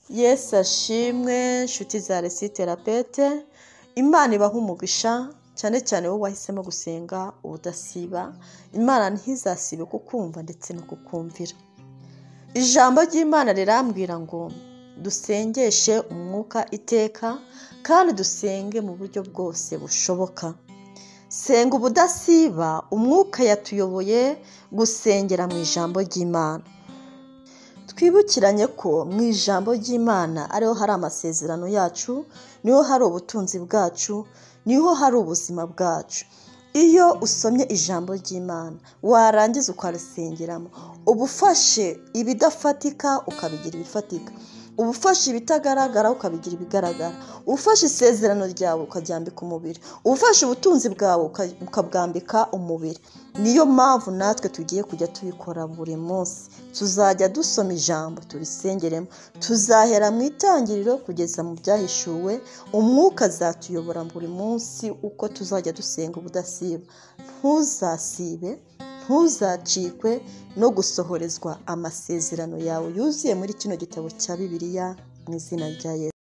Yesu ashimwe nshuti za resi terapete imana ibaha umugisha cyane cyane wowe wahisemo gusenga ubudasiba imana ntizasibe kukumva ndetse no kukumvira ijambo ry'imana rirambwira ngo dusengeshe umwuka iteka kandi dusenge mu buryo bwose bushoboka senga ubudasiba umwuka yatuyoboye gusengera mu ijambo ry'imana twibukiranye ko mu ijambo ry'imana ariho hari amasezerano yacu niho hari ubutunzi bwacu niho hari ubuzima bwacu iyo usomye ijambo ry'imana warangiza ukarisengeramo uba ufashe ibidafatika ukabigira ibifatika uba ufashe ibitagaragara ukabigira ibigaragara ufashe isezerano ryawe ukaryambika umubiri ufashe ubutunzi bwawe uka- ukabwambika umubiri niyo mpamvu natwe tugiye kujya tubikora buri munsi tuzajya dusoma ijambo turisengeremo tuzahera mu itangiriro kugeza mu byahishuwe umwuka azatuyobora buri munsi uko tuzajya dusenga ubudasiba ntuzasibe ntuzacikwe no gusohorezwa amasezerano yawe yuzuye muri kino gitabo cya bibiliya mu izina rya yesu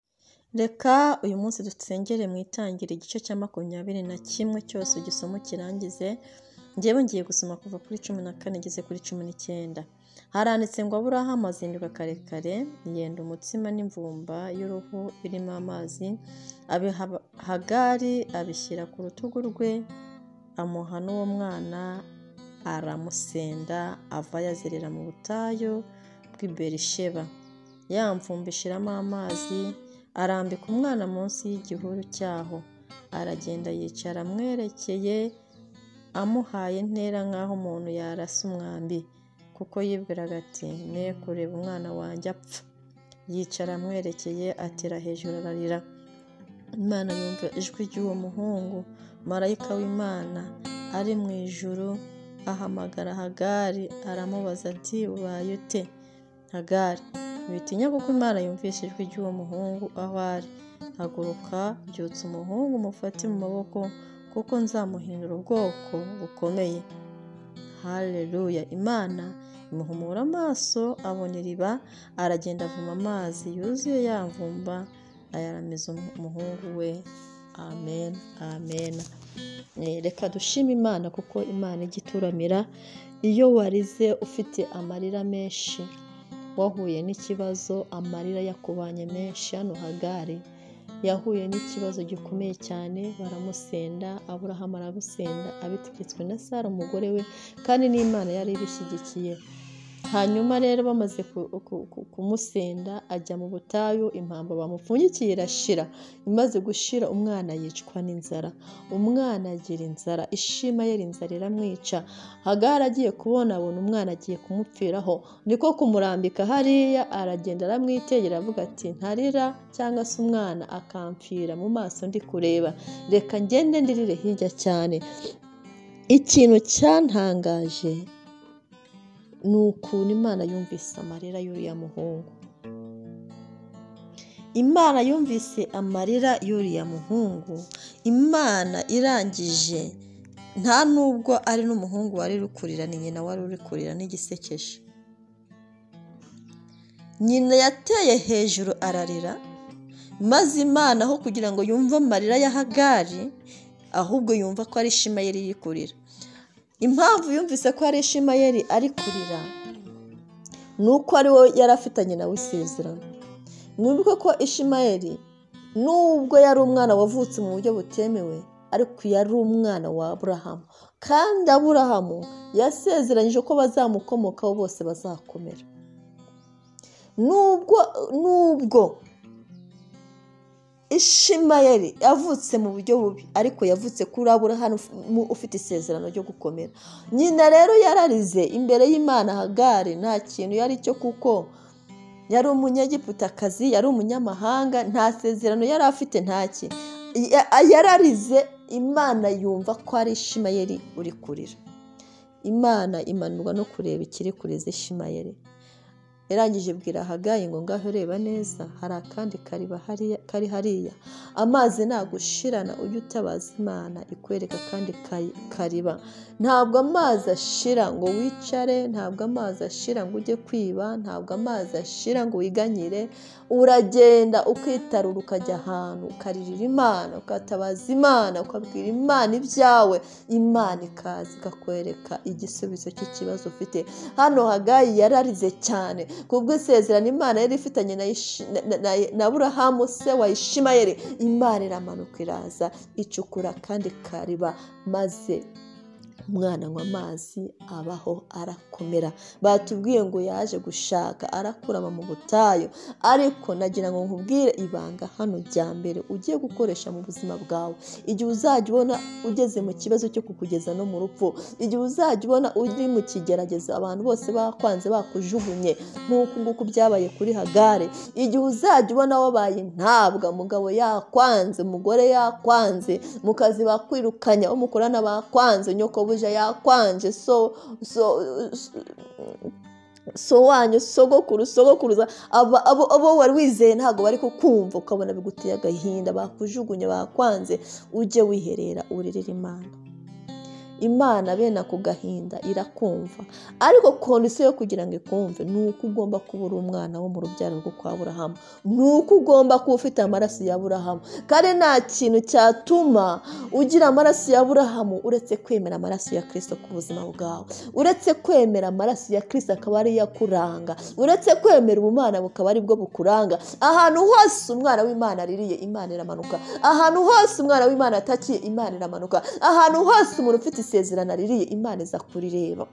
reka uyu munsi dusengere mu itangira igice cya makumyabiri na kimwe cyose igisomo kirangize ngewe ngiye gusoma kuva kuri cumi na kane ngeze kuri cumi n'icyenda haranditse ngo aburahamu azinduka kare kare yenda umutsima n'imvumba y'uruhu irimo amazi abiha hagari abishyira ku rutugu rwe amuha n'uwo mwana aramusenda ava yazerera mu butayu bw'i berisheba ya mvumba ishiramo amazi arambika umwana munsi y'igihuru cyaho aragenda yicara amwerekeye amuhaye intera nk'aho umuntu yarasa umwambi kuko yibwiraga ati ne kureba umwana wanjye apfa yicara amwerekeye atera hejuru ararira imana yumva ijwi ry'uwo muhungu marayika w'imana ari mu ijuru ahamagara hagari aramubaza ati ubaye ute hagari witinya kuko imana yumvise ijwi ry'uwo muhungu aho ari haguruka byutsa umuhungu umufate mu maboko kuko nzamuhindura ubwoko bukomeye haleluya imana imuhumura amaso abona iriba aragenda avoma amazi yuzuye yamvumba ayaramiza umuhungu we amen amen Eh, reka dushime imana kuko imana ijya ituramira iyo warize ufite amarira menshi wahuye n'ikibazo amarira yakubanye menshi hano hagari yahuye n'ikibazo gikomeye cyane baramusenda aburahamu aramusenda abitegetswe na sara umugore we kandi n'imana yari ibishyigikiye hanyuma rero bamaze ku- ku- ku- kumusenda ajya mu butayu impamba bamupfunyikiye irashira imaze gushira umwana yicwa n'inzara umwana agira inzara ishima ye inzara iramwica hagara agiye kubona abona umwana agiye kumupfiraho niko kumurambika hariya aragenda aramwitegera avuga ati ntarira cyangwa se umwana akampfira mu maso ndi kureba reka ngende ndirire hirya cyane ikintu cyantangaje ni ukuntu imana yumvise amarira y'uriya muhungu imana yumvise amarira y'uriya muhungu imana irangije nta nubwo ari n'umuhungu wari uri kurira ni nyina wari uri kurira n'igisekeje nyina yateye hejuru ararira maze imana aho kugira ngo yumve amarira ya hagari ahubwo yumva ko ari ishema yari iri kurira impamvu yumvise ko hari ishimayeri ari kurira ni uko ari we yari afitanye nawe isezerano mwibuke ko ishimayeri nubwo yari umwana wavutse mu buryo butemewe ariko yari umwana wa aburahamu kandi aburahamu yasezeranyije ko bazamukomokaho bose bazakomera nubwo nubwo ishimayeli yavutse mu buryo bubi ariko yavutse kuri aburahamu mu- ufite isezerano ryo gukomera nyina rero yararize imbere y'imana hagari nta kintu yari cyo kuko yari umunyegiputakazi yari umunyamahanga nta sezerano yari afite ntaki yararize imana yumva ko ari ishimayeli uri kurira imana imanurwa no kureba ikiri kuriza ishimayeli yarangije bwira hagayi ngo ngaho ureba neza hari akandi kariba hariya- kari hariya amazi nagushirana ujye utabaza imana ikwereka kandi kay- kariba ntabwo amazi ashira ngo wicare ntabwo amazi ashira ngo ujye kwiba ntabwo amazi ashira ngo wiganyire uragenda ukitarura ukajya ahantu ukaririra imana ukatabaza imana ukabwira imana ibyawe imana ikaza ikakwereka igisubizo cy'ikibazo ufite hano hagayi yararize cyane kubwo isezerano imana yari ifitanye na Ishi- na- na- na- na aburahamu se wa ishimayeli imana iramanuka iraza icukura kandi kariba maze umwana anywa amazi abaho arakomera batubwiye ngo yaje gushaka arakurama mu butayu ariko nagira ngo nkubwire ibanga hano rya mbere ugiye gukoresha mu buzima bwawe igihe uzajya ubona ugeze mu kibazo cyo kukugeza no mu rupfu igihe uzajya ubona uri mu kigeragezo abantu bose bakwanze bakujugunye nk'uku nguku byabaye kuri hagare igihe uzajya ubona wabaye ntabwa umugabo yakwanze umugore yakwanze mu kazi bakwirukanya uwo mukorana bakwanze nyokobuja yakwanje so so so wanyu sogokuru sogokuruza abo abo- abo wari wizeye ntabwo bari kukumva ukabona biguteye agahinda bakujugunye bakwanze ujye wiherera uririre imana imana bene ako gahinda irakumva ariko kondisiyo yo kugira ngo ikumve ni uko ugomba kuba uri umwana wo mu rubyaro rwo kwa burahamu ni uko ugomba kuba ufite amaraso ya burahamu kandi nta kintu cyatuma ugira amaraso ya burahamu uretse kwemera amaraso ya kirisito ku buzima bwawe uretse kwemera amaraso ya kirisito akaba ariyo akuranga uretse kwemera ubumana bukaba aribwo bukuranga ahantu hose umwana w'imana aririye imana iramanuka ahantu hose umwana w'imana atakiye imana iramanuka ahantu hose umuntu ufite isezerano aririye imana iza kurireba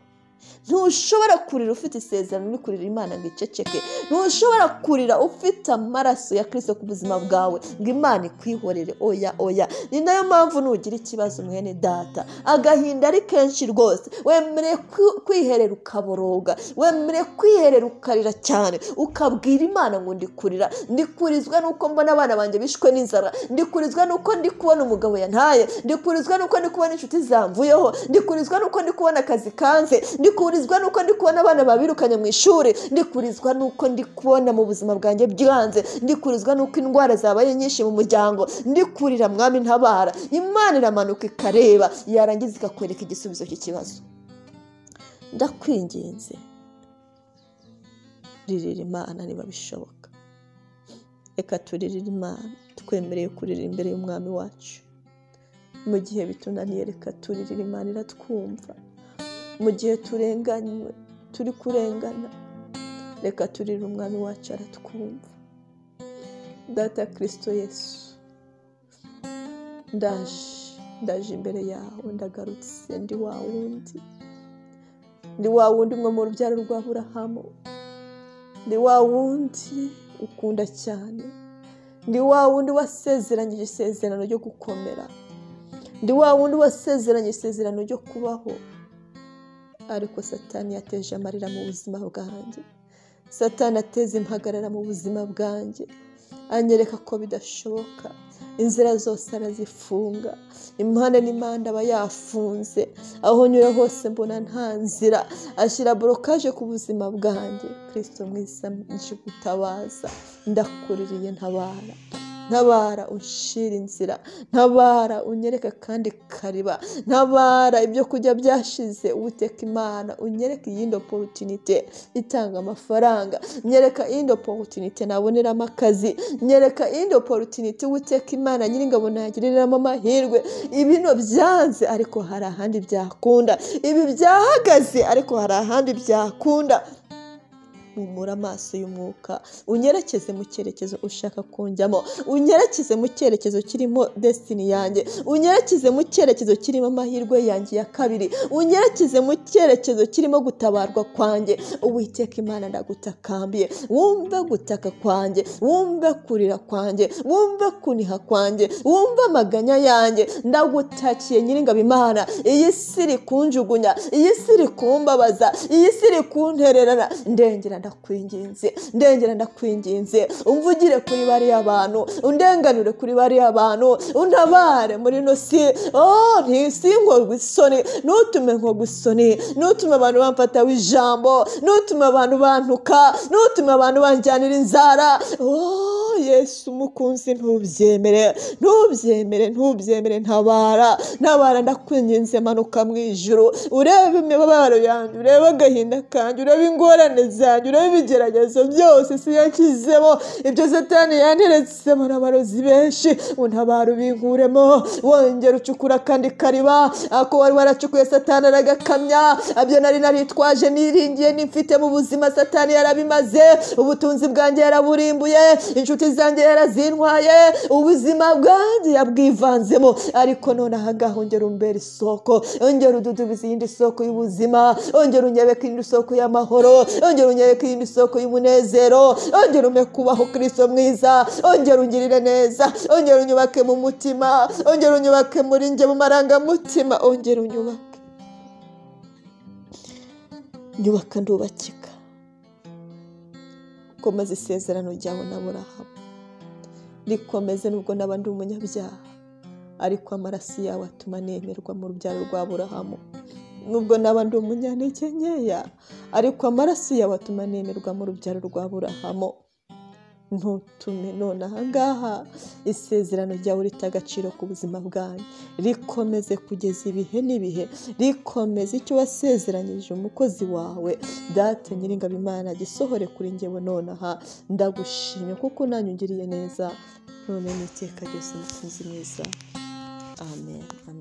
ntushobora kurira ufite isezerano uri kurira imana ngo iceceke ntushobora kurira ufite amaraso ya kirisito ku buzima bwawe ngo imana ikwihorere oya oya ni nayo mpamvu nugira ikibazo mwene data agahinda ari kenshi rwose wemerewe kwi- kwiherera ukaboroga wemerewe kwiherera ukarira cyane ukabwira imana ngo ndi kurira ndi kurizwa nuko mbona abana banjye bishwe n'inzara ndi kurizwa nuko ndi kubona umugabo yantaye ndi kurizwa nuko ndi kubona inshuti zamvuyeho ndi kurizwa nuko ndi kubona akazi kanze ndi kurizwa nuko ndi kubona abana babirukanye mu ishuri ndi kurizwa nuko ndi kubona mu buzima bwanjye byanze ndi kurizwa nuko indwara zabaye nyinshi mu muryango ndi kurira mwami ntabara imana iramanuka ikareba yarangiza ikakwereka igisubizo cy'ikibazo ndakwinginze ririra imana niba bishoboka reka turirire imana twemereye kurira imbere y'umwami wacu mu gihe bitunaniye reka turirire imana iratwumva mu gihe turenganywe turi kurengana reka turire umwami wacu aratwumva data kirisito yesu ndaje ndaje imbere yawe ndagarutse ndi wa wundi ndi wa wundi umwe mu rubyaro rwa burahamu ndi wa wundi ukunda cyane ndi wa wundi wasezeranyije isezerano ryo gukomera ndi wa wundi wasezeranyije isezerano ryo kubaho ariko satani yateje amarira mu buzima bwanjye satani ateze impagarara mu buzima bwanjye anyereka ko bidashoboka inzira zose arazifunga impande n'impande aba yafunze aho nyura hose mbona nta nzira ashyira borokaje ku buzima bwanjye kirisito mwiza nje gutabaza ndakuririye ntabara ntabara ushira inzira ntabara unyereka kandi kariba ntabara ibyo kurya byashize uwiteka imana unyereka iyindi oporutinite itanga amafaranga nyereka iyindi oporutinite naboneramo akazi nyereka iyindi oporutinite uwiteka imana nyiringabo nagiriramo amahirwe ibino byanze ariko hari ahandi byakunda ibi byahagaze ariko hari ahandi byakunda humura amaso y'umwuka unyerekeze mu cyerekezo ushaka kunjyamo unyerekeze mu cyerekezo kirimo desitini yanjye unyerekeze mu cyerekezo kirimo amahirwe yanjye ya kabiri unyerekeze mu cyerekezo kirimo gutabarwa kwanjye uwiteka imana ndagutakambiye wumve gutaka kwanjye wumve kurira kwanjye wumve kuniha kwanjye wumve amaganya yanjye ndagutakiye nyiringabo imana iyi si iri kunjugunya iyi si iri kumbabaza iyi si iri kuntererana ndengera ndakwinginze ndengera ndakwinginze umvugire kuri bariya bantu undenganure kuri bariya bantu untabare muri ino si oh ntisinkorwe isoni ntutume nkorwa isoni ntutume abantu bamfataho ijambo ntutume abantu bantuka ntutume abantu banjyanira inzara oh yesu umukunzi ntubyemere ntubyemere ntubyemere ntabara ntabara ndakwinginze manuka mu ijuru urebe imibabaro yanjye urebe agahinda kanjye urebe ingorane zanjye urebe ibigeragezo byose si yakizemo ibyo satani yanteretsemo n'abarozi benshi untabara ubinkuremo wongera ucukura akandi kariba ako wari waracukuye satani aragakamya abyo nari naritwaje niringiye nimfite mu buzima satani yarabimaze ubutunzi bwanjye yaraburimbuye inshuti zanjye yarazintwaye ubuzima bwanjye yabwivanzemo ariko none ahangaha ongera umbera isoko ongera ududubiza iyindi soko y'ubuzima ongera unyereka iyindi soko y'amahoro ongera unyereka iyindi soko y'umunezero ongera ume kubaho kristo mwiza ongera ungirire neza ongera unyubake mu mutima ongera unyubake muri njye mu marangamutima ongera unyubake nyubaka ndubakika komeza isezerano ryawe na burahamu rikomeze nubwo naba ndi umunyabyaha ariko amaraso yawe atuma nemerwa mu rubyaro rwa burahamu nubwo naba ndi umunyantege nkeya ariko amaraso yawe atuma nemerwa mu rubyaro rwa burahamu ntutume none ahangaha isezerano ryawe rita agaciro ku buzima bwanyu rikomeze kugeza ibihe n'ibihe rikomeze icyo wasezeranyije umukozi wawe date nyiringabo imana gisohore kuri ngewe nonaha ndagushimye kuko nanyu ungiriye neza none n'iteka ryose umukunzi mwiza amen amen